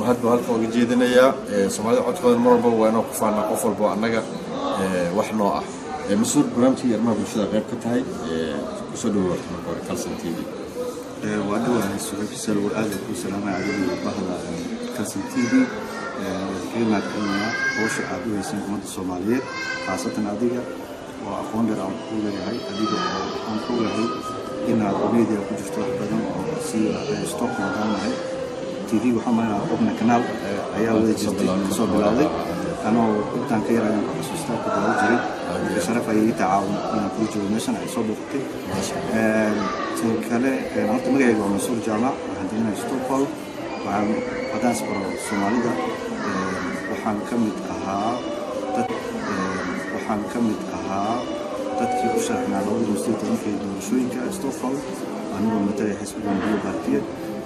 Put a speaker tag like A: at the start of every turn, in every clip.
A: mahad baa halkan uga jeedinayaa soomaalida codkooda mar walba waa inoo ku faanaa qof walbo annaga wax noo ah mas-uul barnaamijkii arrimaha bulshada qayb ka tahay kusoo dhawaad marka hore calson t v
B: waa dhawahay suxuufisal war aada ku salaamay adiga bahda calson t v kaga mahadcelinayaa howsha aad u hayseen ummadda soomaaliyeed khaasatan adiga oo aqoon dheer aan ku leeyahay adiga oo aan ku lehay inaad media ku jirto wax badan oo si stock maadaanahay tv waxaa malinaa qobna kanaal ayaa wada jirtay kasoo bilowday anoo intaan ka yarayaan ka xasuustaa ku daawo jiray sharaf ayay ii tacaawun inaan kula joogo meeshan ay soo booqatay tan kale horta magacayga waa mansuur jaamac waxaan deganaya stockholm waxaan haddaan isbaro soomaalida waxaan ka mid ahaa dad waxaan ka mid ahaa dadkii u sharaxnaa labada masjid tobankii doorashooyinka stockholm anigoo matalaya xisbiga madiyo baartiya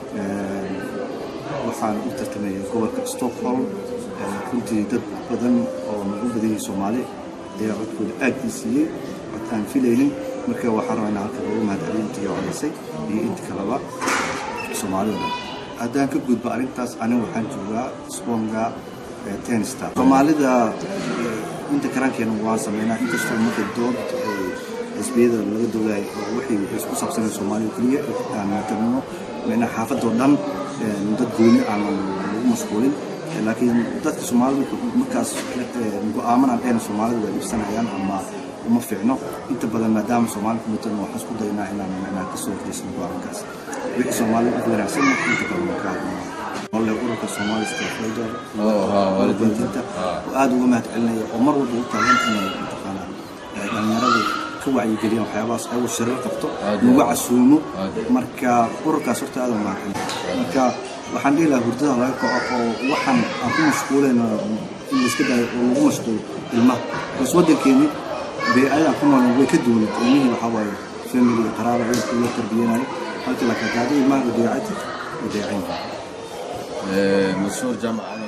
B: waxaan u tartamaya gobolka stockholm runtii dad badan oo nagu badayay soomaali ayaa codkooda aad ii siiyey cod aan filaynin marka waxaan rabaa inaan halka ugu mahadceliyo intii codaysay iyo inta kaleba soomaalida dhan haddaan ka gudbo arrintaas aniga waxaan joogaa sponga tenista soomaalida inta karankeena waan sameynaa inkastoo marka dood xisbiyada laga doodayo oo wixii isku saabsanay soomaalida keliya aan matalino meena xaafadoo dhan dad gooni aanan lagu mashquulin laakiin dadka soomaalida markaas go-aamanaan dhehna soomaalida waa iibsanayaan ama uma fiicno inta badan maadaama soomaalida matan waxaan isku daynaa inaan inaan kasoo horjeysano go-aankaas wixii soomaalida u wanaagsan inta badan waan ka hadlnaa wale ururka Somali Stakeholder waalidiinta oo aad uga mahad celinaya oo mar walba u taagan inay mataqaanaa dhalinyarada ka wacyigeliyaan waxyaabahaas ayagu shirar qabto lagu casuumo marka ururkaas horta aad u mahadcelin marka waxaan dhihi lahaa hurdada laga kaco oo waxaan aan ku mashquulayno in la iska daayo oo lagu mashquulo ilmaha bas waddankeeni bee-adan ku nool way ka duwanad ilmihii waxaa waaye family iyo qaraaba ciidku loo tarbiyanayo halka laakiin haddii ilmaha la deecatid way deecayn
A: mansuur jaamac